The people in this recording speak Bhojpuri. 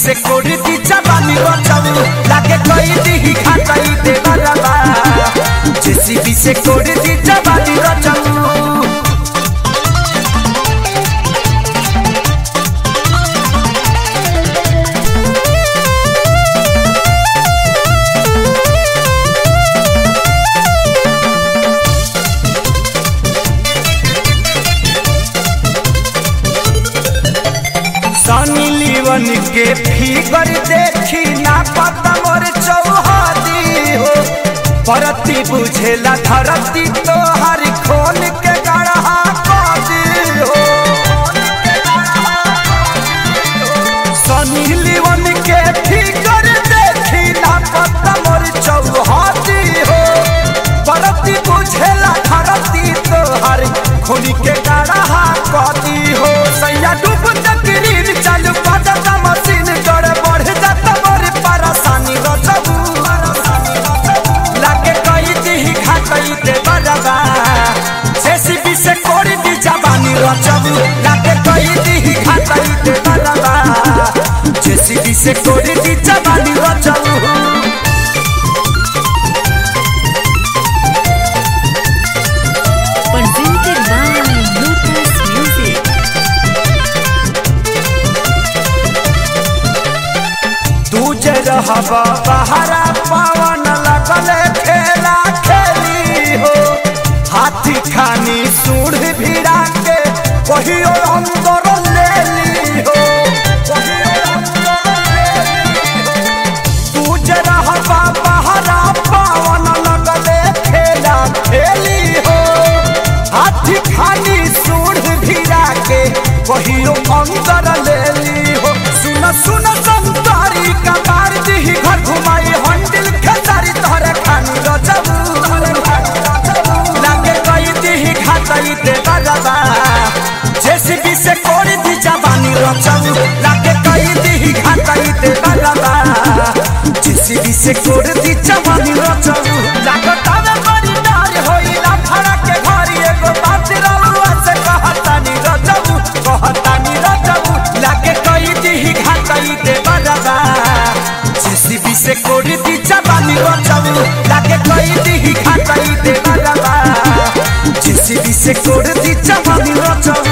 से कोड़ी दी जवानी रचऊ लागे कोई दी खाचाई दे बरबा जेसीबी से कोड़ी दी जवानी रचऊ सनी लीवन के फिगर देखी ना पता मोर चौहदी हो परती बुझेला धरती तो हर खोल के गढ़ा कदी हो सनी लीवन के फिगर देखी ना पता मोर चौहदी हो परती बुझेला धरती तो हर खोल के गढ़ा कदी हो सैया डूब तकरीर चालू बाजा मशीन कर बढ़ जाता बड़ी परेशानी रचबू लागे कई दी खातई दे बरबा जेसीबी से कोड़ी दी जवानी रचबू लागे कई दी खातई दे बरबा जेसीबी से कोड़ी दी जवानी रचबू presented by Lucas Music. तू जे रहबा बहरा पवन लगले खेला खेली हो हाथी खानी सूढ़ भिड़ा के कहियो अंदर ले ली हो कहियो अंदर ले ली हो। तू जे रहबा बहरा पवन लगले खेला खेली हो हाथी खानी सूढ़ भिड़ा के कहियो अंदर ले ली हो सुन सुन संतारी का मार दी घर घुमाई हंडिल खेसारी तोहरे खानी रचबू लागे कई दी खातई दे बरबा जेसीबी से कोड़ी दी जवानी रचबू लागे कई दी खातई दे बरबा जेसीबी से कोड़ी दी जवानी रचबू लागत आवे बड़ी डार होइला फड़ा के घरी एगो बात रलुआ से कहतानी रचबू कहतानी रचबू लागे कई दी खातई दे बरबा जेसीबी से कोड़ी दी जवानी रचबू लागे कई दी खातई दे बरबा जेसीबी से कोड़ी दी जवानी रचबू